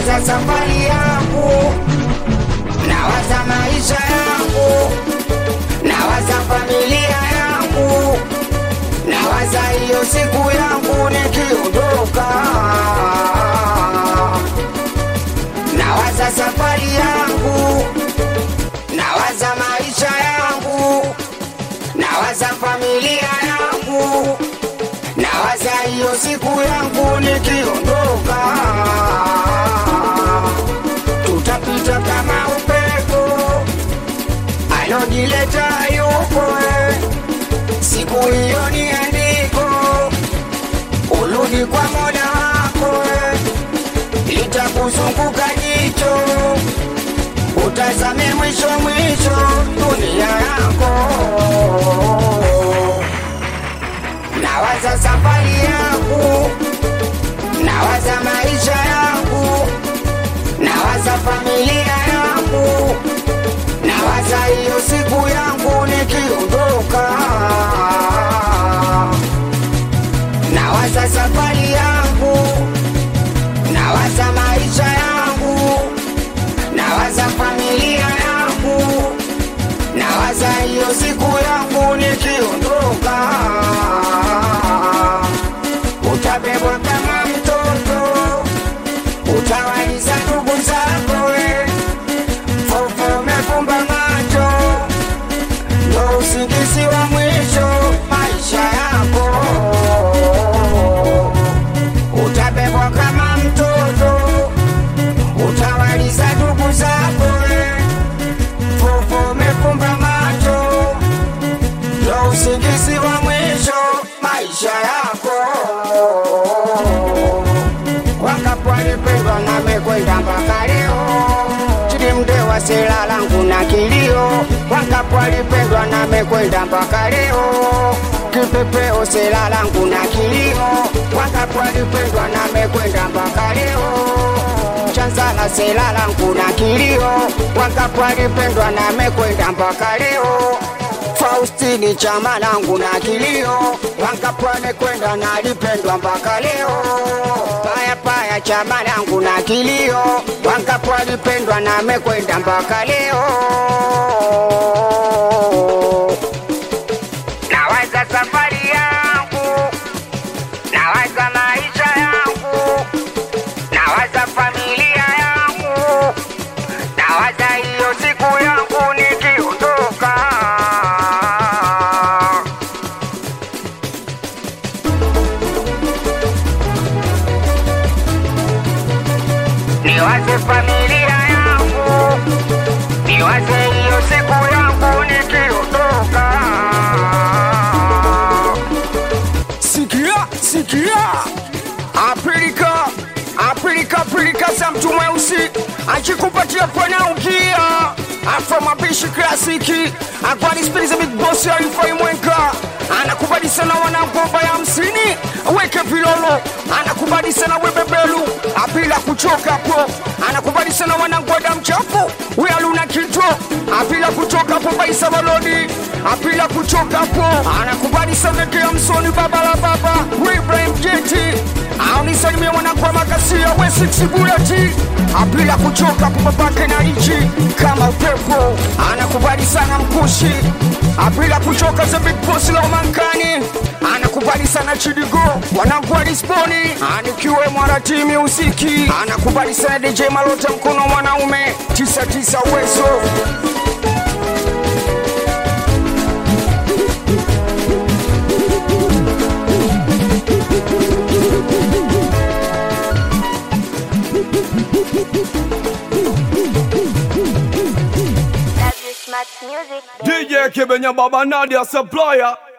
nawaza safari yangu, nawaza maisha yangu, nawaza familia yangu, nawaza hiyo siku yangu nikiondoka, nawaza safari yangu, nawaza maisha yangu, nawaza familia yangu, nawaza hiyo siku yangu nikiondoka, tutapita kama upepo alojileta yuko eh. siku hiyo ni andiko, urudi kwa mola wako eh. litakuzunguka jicho, utazame mwisho mwisho dunia yako. Nawaza safari yangu, nawaza maisha yangu, nawaza familia yangu, nawaza hiyo siku yangu nikiondoka, nawaza safari yangu, nawaza maisha yangu, nawaza familia yangu, nawaza hiyo siku yangu nikiondoka, utabebwa kama mtoto, utawaliza ndugu zako we, fofo umefumba macho, ndo usingizi wa mwisho maisha yako, utabebwa kama mtoto, utawaliza ndugu zako we, fofo umefumba macho, ndo usingizi wa mwisho maisha yako. Wangapi walipendwa na mekwenda mpaka leo, chini mdewa sela langu na kilio. Wangapi walipendwa na mekwenda mpaka leo, kipepeo sela langu na kilio. Wangapi walipendwa na mekwenda mpaka leo chanzala sela langu na kilio, wangapi walipendwa na mekwenda mpaka leo. Faustini chama langu na kilio, wangapi wamekwenda na lipendwa mpaka leo. Paya paya chama langu na kilio, wangapi walipendwa na mekwenda mpaka leo. Nawaza safari yangu, nawaza maisha yangu, nawaza familia yangu, nawaza hiyo siku yangu nikiondoka. Niwaze familia yangu, niwaze hiyo siku yangu nikiondoka. Sikia, sikia, Afrika, Afrika, Afrika za mtu mweusi akikupatia pwena ukia afro mapishi klasiki akwani spiliza big boss alifai mwenka anakubali sana wanangomba ya hamsini weke vilolo anakubali sana webebelu apila kuchoka po anakubali sana wanangoda mchafu wealuna kito apila kuchoka po baisa balodi apila kuchoka po anakubali sana kea msoni baba la baba Ibrahim Jeti aunisalimia wanakuwa makasia we six buleti apila kuchoka po babake na ichi kama upepo anakubali sana mkushi apila kuchoka za big boss la mankani anakubali sana chidigo wanakuwa disponi anikiwe mwarati musiki anakubali sana DJ Malota mkono mwanaume tisa tisa uwezo Love you, smart music. DJ Kibenya Baba Nadia Supplier